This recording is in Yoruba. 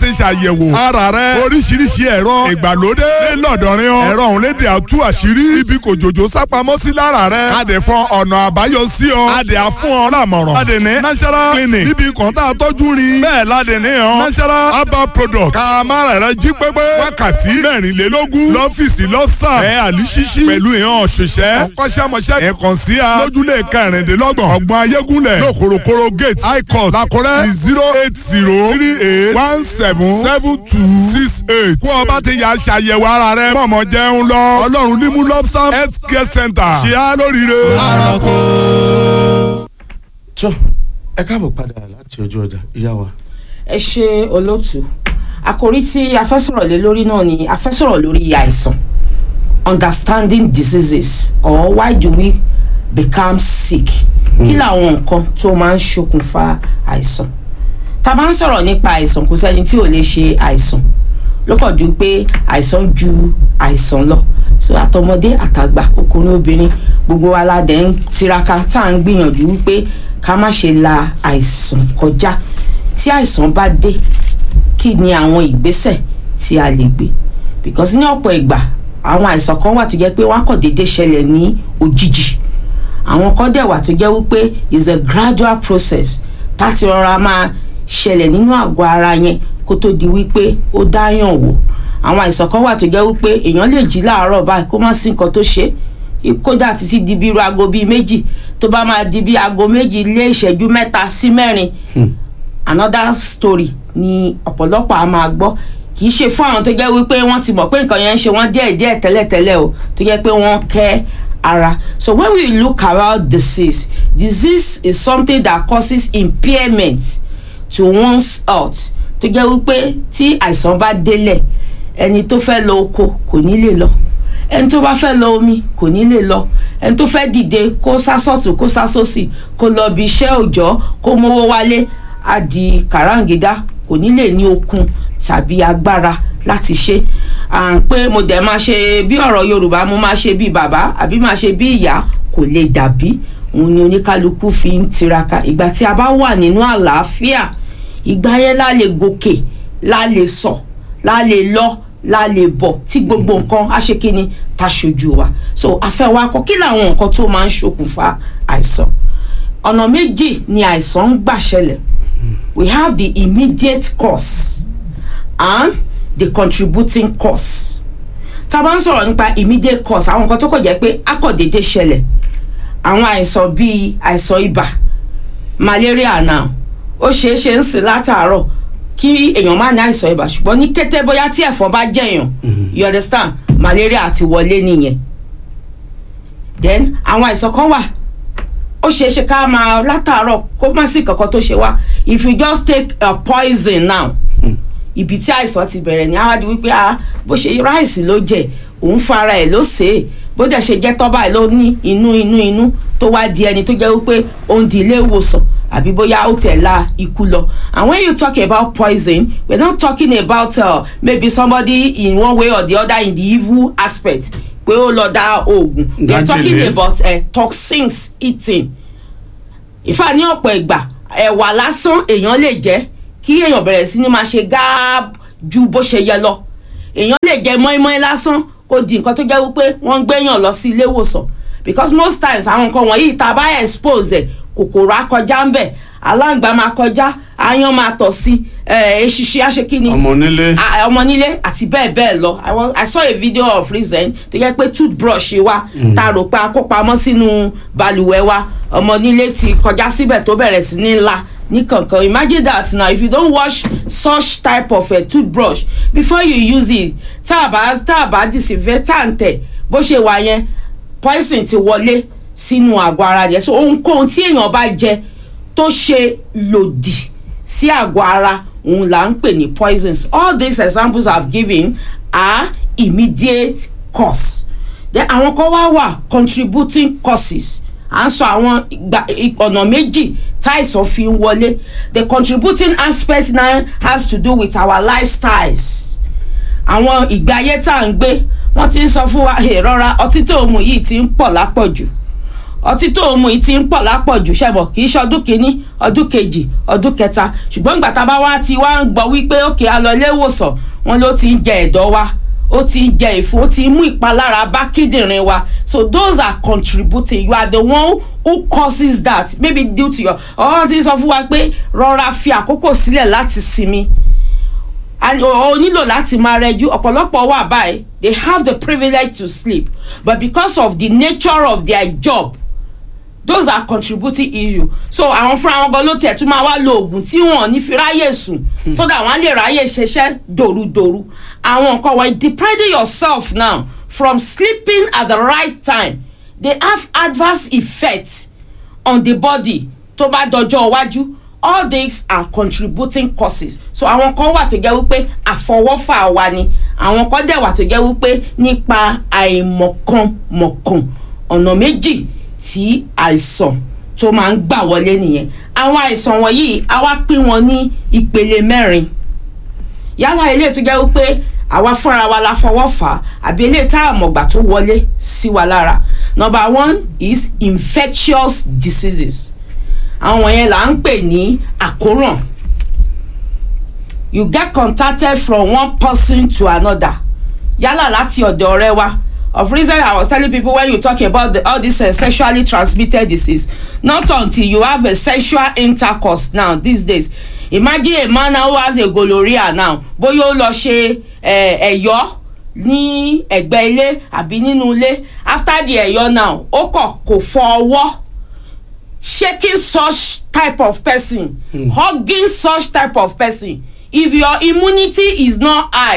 láti ṣàyẹ̀wò ara rẹ oríṣiríṣi ẹ̀rọ ìgbàlódé lọ́dọ̀rin ọ ẹ̀rọ òun léde àtú àṣírí ibi kò jòjò sápamọ́ sí lára rẹ adè fún ọ̀nà àbáyọ sí ọ adè àfún ọ lámọ̀ràn adè ní national clinic ibi kan tá a tọ́jú rin bẹ́ẹ̀ ládè ní ọ national herbal product kàmára rẹ jí pépé wákàtí mẹ́rìnlélógún lọ́fíìsì lọ́sà ẹ̀ àlùsísí pẹ̀lú ìhàn òṣìṣẹ́ ọkọ́ṣẹ́mọṣẹ́ ẹ̀ kàn sí a lójúlé kẹrìndínlọ́gbọ̀n ọgbọ̀n ayégúnlẹ̀ lókorokoro gate high court lakúrẹ́ zero eight zero three eight one seven seven two six eight kó o bá ti yà ṣàyẹ̀wò ara rẹ mọ̀mọ́ jẹun lọ ọlọ́run ní mú lobsam health care center ṣe á lóríire. arako. tó ẹ káàbọ̀ padà láti ojú ọjà ìyá wa. ẹ ṣe olóòtú àkòrí tí a fẹ́ sọ̀rọ̀ lé lórí náà ni a fẹ́ sọ̀rọ̀ lórí àìsàn understanding diseases or why do we become sick kí làwọn nǹkan tó máa ń ṣokùnfà àìsàn tá a bá ń sọ̀rọ̀ nípa àìsàn kò sẹ́ni tí ò lè ṣe àìsàn lọ́kàn ju pé àìsàn ju àìsàn lọ so àtọmọdé àtàgbà ọkùnrin obìnrin gbogbo wa la dẹ̀ ń tiraka tá à ń gbìyànjú wípé ká má ṣe la àìsàn kọjá tí àìsàn bá dé kí ni àwọn ìgbésẹ̀ tí a lè gbé because ní ọ̀pọ̀ ìgbà àwọn àìsàn kan wà tó jẹ́ pé wọ́n á kàn déédéé ṣẹlẹ̀ ní òjijì àwọn kan dẹ̀ wà tó jẹ́ wípé is a gradual process táti rọra máa ṣẹlẹ̀ nínú àgọ́ ara yẹn kó tó di wípé ó dáyàn wò àwọn àìsàn kan wà tó jẹ́ wípé èèyàn lè jí láàárọ̀ báyìí kó má sí nǹkan tó ṣe é kódà títí di bí irú aago bíi méjì tó bá máa di bí aago méjì lé ìṣẹ́jú mẹ́ta sí mẹ́rin another story ni ọ̀pọ̀lọpọ̀ a máa gbọ́ kì í ṣe fún àwọn tó jẹ́ wípé wọ́n ti mọ̀ pé nǹkan yẹn ń ṣe wọ́n díẹ̀ díẹ̀ tẹ́lẹ̀tẹ́lẹ̀ o tó jẹ́ pé wọ́n kẹ́ ara so when we look around disease disease is something that causes impairment to one's health tó jẹ́ wípé tí àìsàn bá délẹ̀ ẹni tó fẹ́ lọ oko kò ní lè lọ ẹni tó bá fẹ́ lọ omi kò ní lè lọ ẹni tó fẹ́ dìde kó sásọ̀tún kó sásòsì kó lọ bí iṣẹ́ òòjọ́ kó mówó wálé á di kàráǹgídá kò ní lè ní okun tàbí agbára láti ṣe à ń pé mo dẹ̀ máa ṣe bí ọ̀rọ̀ yorùbá mo máa ṣe bí bàbá àbí máa ṣe bí ìyá kò lè dàbí òun ni oníkálukú fi ń tiraka ìgbà tí a bá wà nínú àlàáfíà ìgbà yẹn la lè gòkè la lè sọ la lè lọ la lè bọ̀ tí gbogbo nǹkan á ṣe kí ni ta ṣojú wa so afẹ́ wa kọ́ kí làwọn nǹkan tó máa ń ṣokùnfà àìsàn ọ̀nà méjì ni àìsàn ń gbà ṣẹlẹ̀ we have the immediate cause and the contributing cause tá a bá ń sọ̀rọ̀ nípa immediate cause àwọn nǹkan tó kọ̀ jẹ́ pé akọ̀dédé ṣẹlẹ̀ àwọn àìsàn bíi àìsàn ibà malaria náà ó ṣeé ṣe ń sìn látàárọ̀ kí èèyàn má ní àìsàn ibà ṣùgbọ́n ní kété bóyá tí ẹ̀fọn bá jẹ̀yàn you understand malaria ti wọlé nìyẹn then àwọn àìsàn kan wà ó ṣeé ṣe ká máa látàárọ̀ kó má sí kankan tó ṣe wá if you just take a poison now ibi tí àìsàn ti bẹ̀rẹ̀ ní àwọn wípé ah bó ṣe ráìsì ló jẹ òun fara ẹ̀ ló ṣe é bó dẹ̀ ṣe jẹ́ tọ́ba ẹ̀ ló ní inú inú inú tó wá di ẹni tó jẹ́ wípé ó ń di ilé ìwòsàn àbí bóyá ó tẹ̀ la ikú lọ and when you talk about poison we are not talking about uh, maybe somebody in one way or the other in the evil aspect pé ó lọ dá oògùn we are talking Májèlé. about uh, toxins eating ìfà ní ọ̀pọ̀ ìgbà ẹ̀wà lásán èèyàn lè jẹ́ kí èèyàn bẹ̀rẹ̀ sí ni máa ṣe gáàb ju bó ṣe yẹ lọ èèyàn lè jẹ mọ́ínmọ́ín lásán kó di nǹkan tó jẹ́ wípé wọ́n ń gbéyàn lọ sí ilé ìwòsàn because most times àwọn nǹkan wọ̀nyí tá a bá expose ẹ̀ kòkòrò á kọjá ń bẹ̀ aláǹgbá máa kọjá aáyán máa tọ̀ sí ẹ̀ eṣiṣi aṣekínni ọmọ onílé a- ọmọ nílé àti bẹ́ẹ̀ bẹ́ẹ̀ lọ I was- I saw a video of reason tó jẹ́ pé toothbrush wa tá a rò pé a kó pamọ́ sínú balùwẹ̀ wa ọmọ nílé ti kọjá síbẹ̀ tó bẹ̀rẹ̀ sí ní ńlá ní kankan imagine that now if you don't wash such type of a toothbrush before you use it tá a bá tá a bá disinfectant ẹ̀ bó ṣe wà yẹn poison ti wọlé sínú àgọ́ ara rẹ̀ so ohunkóhun tí èèyàn bá jẹ tó ṣe lòdì sí àgọ́ ara òun là ń pè ní poisons all these examples i've given are immediate cause then àwọn kan wá wà contributing causes à ń sọ àwọn ìgbà- ì- ọ̀nà méjì táìsàn fi ń wọlé the contributing aspect now has to do with our lifestyles àwọn ìgbé ayé tá à ń gbé wọ́n ti ń sọ fún wa "Hey, rọra ọtí tó mu yìí ti ń pọ̀ lápọ̀jù ọtí tó ń mu yìí ti ń pọ̀ lápọ̀jù ṣẹ̀bọ̀ kì í ṣe ọdún kìíní ọdún kejì ọdún kẹta ṣùgbọ́n ìgbà tá a bá wá ti wá ń gbọ́ wípé òkè a lọ ilé ìwòsàn wọn ló ti ń jẹ ẹ̀dọ̀ wa ó ti ń jẹ ìfun ó ti ń mú ìpalára bá kíndìnrín wa so those are contributing you are the one who causes that maybe due to your ọ̀hún ti sọ fún wa pé rọra fi àkókò sílẹ̀ láti sinmi and o nílò láti máa rẹjú ọ̀pọ̀lọpọ̀ wà báyìí they have the privilege to sleep but because of the nature of their job those are contributing issue so àwọn fúnra wọn gan ló tiẹ̀ tún máa wá lo oògùn tí wọn ò ní fi ráyè sùn so that wọn á lè ráyè ṣiṣẹ́ dòrúdòrú àwọn nǹkan wọ̀nyí depriving yourself now from sleeping at the right time they have adverse effects on the body tó bá dọjọ́ iwájú all these are contributing causes so àwọn kan wà tó jẹ́ wípé àfọwọ́fà wa ni àwọn kan dẹ̀ wà tó jẹ́ wípé nípa àìmọ̀kànmọ̀kàn ọ̀nà méjì tí àìsàn tó máa ń gbà wọlé nìyẹn àwọn àìsàn wọ̀nyí a wá pín wọn ní ìpele mẹ́rin yálà ilé tó jẹ́ wípé àwa fúnra wa la fọwọ́ fà á àbí ilé tá a mọ̀gbà tó wọlé sí wa lára number one is infectious diseases àwọn yẹn là ń pè ní àkóràn you get contacted from one person to another yálà láti ọ̀dọ̀ ọ̀rẹ́ wa of reason i was telling people when you talk about the, all this uh, sexually transmitted disease not until you have a sexual intercourse now these days imagine a man who has a gonorrhea now bóyá ó lọ ṣe ẹ̀yọ́ ní ẹ̀gbẹ́ ilé àbí nínú ilé after the ẹ̀yọ́ now ó kọ̀ kò fọ ọwọ́ shaking such type of person mm. hugging such type of person if your immunity is not high